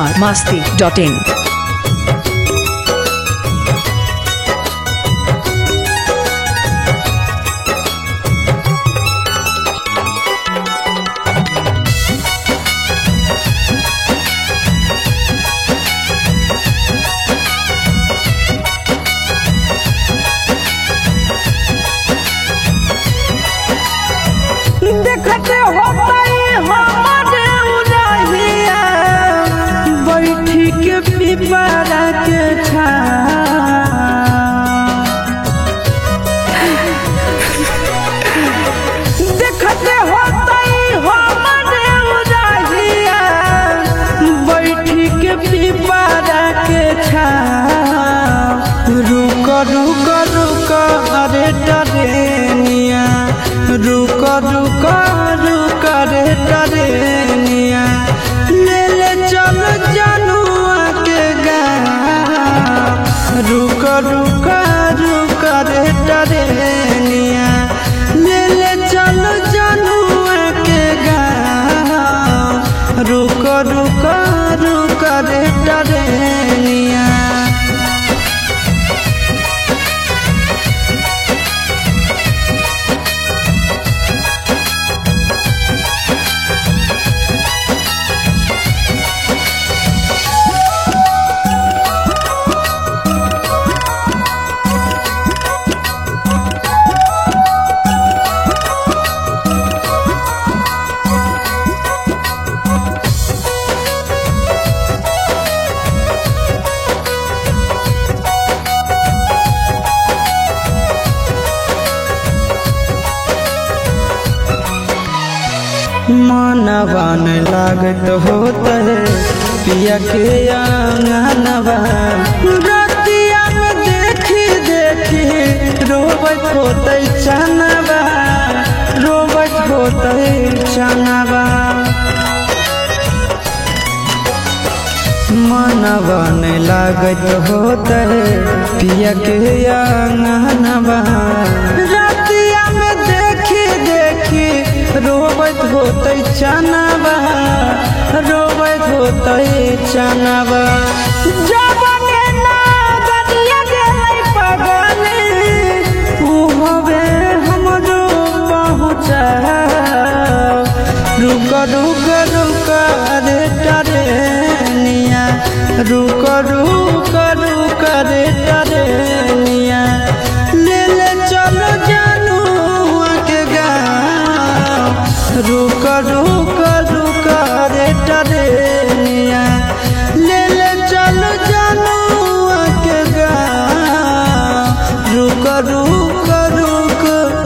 Bihar Masti dot इन देखते होतई हमारे उलहिया बैठी के पिपरा के छा देखते होतई हमारे उलहिया बैठी के पिपरा के छा रुक रुक रुक अरे डरेनिया रुक रुक रुक रे डरेनिया ले ले चल जनुआ के गाँव रुक रुक रुक रे डरेनिया ले ले चल जनुआ के गाँव रुक रुक रुक रे डरेनिया मनवा न लागत होत है पिया के आंगनवा रतिया में देखी देखी रोबत होते चनवा रोबत होते चनवा मनवा न लागत होत है पिया के आंगनवा रतिया में देखी देखी रोबत होते चनवा रोबत होते चनवा जब के ना बनिया गेलै पगली उ होवे हमरो पहुँचा रुक रुक रुक रे टरेनिया रुक रुक रुक रे टरेनिया ले ले चलो जानू के गाँव रुक रुक रुक रे टरेनिया ले ले चलो जानू के गाँव रुक रुक रुक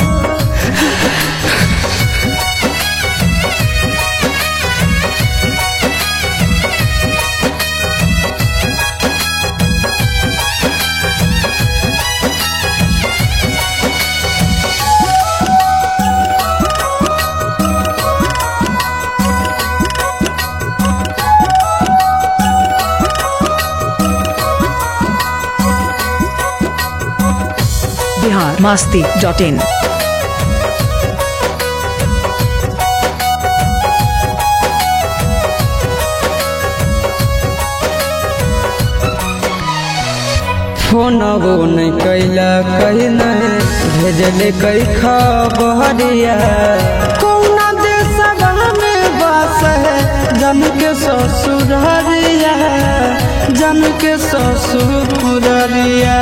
बिहार मास्ती डॉट इन फोनबो नहीं कैला कही नहीं भेजले कई खबरिया कौना देशवा में बस है जन के ससुररिया जन के ससुररिया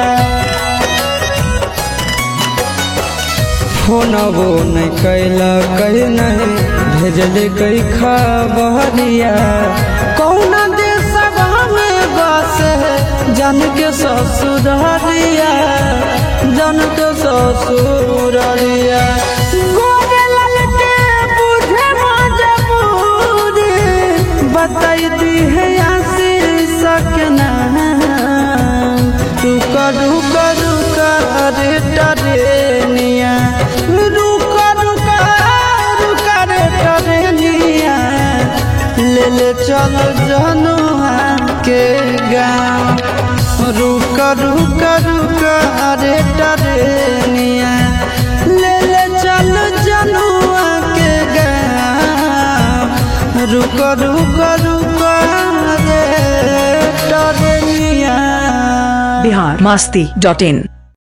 फोनबो नहीं कैला कही नहीं भेजले कई खबरिया कौना देशवा में बस है जन के ससुररिया जन के ससुररिया गोरे लाल के बूढ़े मजबूरी बताई दी है आशीष सकना रुक रुक रुक रे टरेनिया रुक रुक रुक रे टरेनिया ले ले चल जनुआ के गाँव रुक रुक रुक रे टरेनिया ले ले चल जनुआ के गाँव रुक रुक रुक रे बिहार मास्ती डॉट इन